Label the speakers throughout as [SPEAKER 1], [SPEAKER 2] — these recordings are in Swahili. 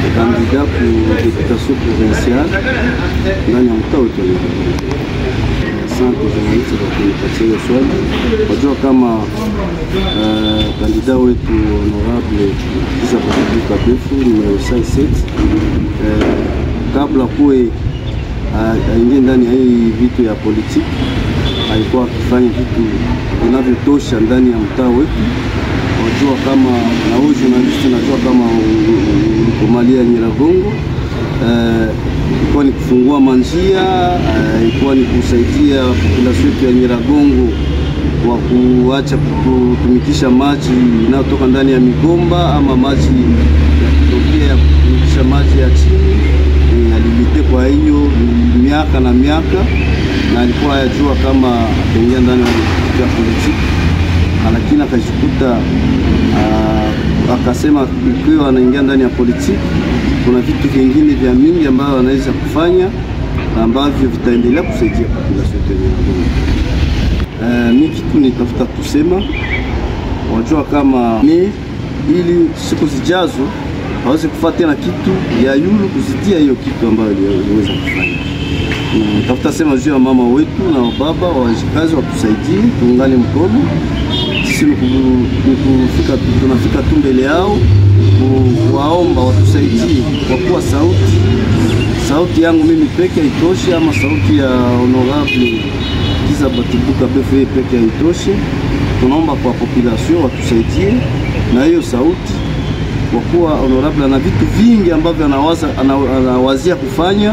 [SPEAKER 1] kandida ku deputation provinciale ndani ya mtaa wetu wa Nyiragongo. Asante journalist kwa kunipatia hiyo swali. Wajua kama uh, kandida wetu honorable Kizza Batibu Kabefu numero 57 uh, kabla kuwe uh, aingie ndani ya hii vitu ya politiki alikuwa akifanya vitu vinavyotosha ndani ya mtaa wetu. Wajua kama na huyu journalist najua kama ulikomalia Nyiragongo eh, ilikuwa ni kufungua manjia eh, ilikuwa ni kusaidia population yetu ya Nyiragongo kwa kuacha kutumikisha maji inayotoka ndani ya migomba ama maji ya kutokea kutumikisha maji ya chini eh, alimite. Kwa hiyo miaka na miaka na alikuwa ayajua kama ataingia ndani ya politiki, lakini akajikuta uh, akasema ikiwa anaingia ndani ya politiki kuna vitu vingine vya mingi ambavyo anaweza kufanya ambavyo vitaendelea kusaidia population yetu ya Nyiragongo. Uh, mi kitu nitafuta kusema, wajua kama ni ili siku zijazo hawezi kufanya tena kitu ya yulu kuzitia hiyo kitu ambayo iliweza kufanya tafuta sema juu ya mama wetu na baba wajikazi watusaidie, tuungane mkono. Sisi nikufika, tunafika tu mbele yao kuwaomba watusaidie, kwa kuwa sauti sauti yangu mimi peke haitoshe, ama sauti ya honorable Kizza Batibu Kabefu peke haitoshe. Tunaomba kwa population watusaidie na hiyo sauti, kwa kuwa honorable ana vitu vingi ambavyo anawaza anawazia kufanya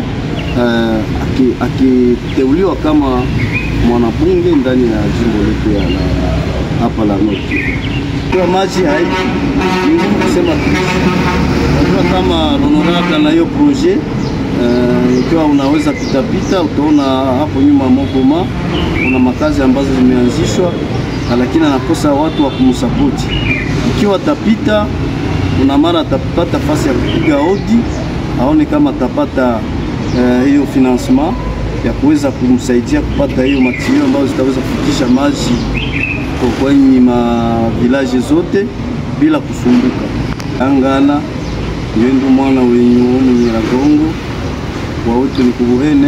[SPEAKER 1] Uh, akiteuliwa aki kama mwanabunge ndani ya jimbo letu ya hapa la Nord Kivu. Kwa maji hai ngumu kusema unajua kama honorable na hiyo projet ikiwa uh, unaweza pitapita, utaona hapo nyuma Mogoma kuna makazi ambazo zimeanzishwa, lakini anakosa watu wa kumsapoti. Ikiwa tapita, una mara atapata fasi ya kupiga hodi, aone kama atapata Uh, hiyo financement ya kuweza kumsaidia kupata hiyo material ambazo zitaweza kufikisha maji kwenye mavilaje zote bila kusumbuka. angana ndio mwana wenyu mu Nyiragongo wa wetu ni kubuhene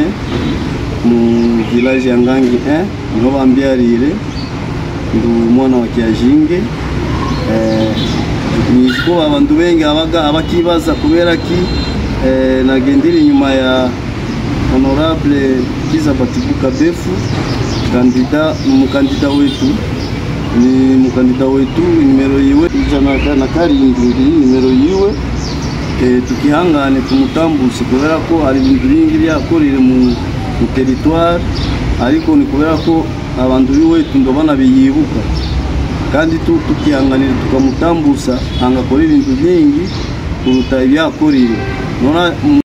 [SPEAKER 1] mu village ya Ngangi eh niho bambyarire ndu mwana wa Kiajinge eh niko abantu bengi abaga abakibaza kubera ki Eh, nagendiri nyuma ya honorable Kizza Batibu Kabefu kandida mukandida wetu ni mukandida wetu nimero yiwe ijana na karindwi nimero yiwe eh, tukihangane tumutambuse kubera ko hari ibintu bingi byakorire mu territoire ariko ni kubera ko abantu biwetu ndo bana biyibuka kandi tukihanganira tukamutambusa angakora ibintu byingi kuruta ibyakorire nona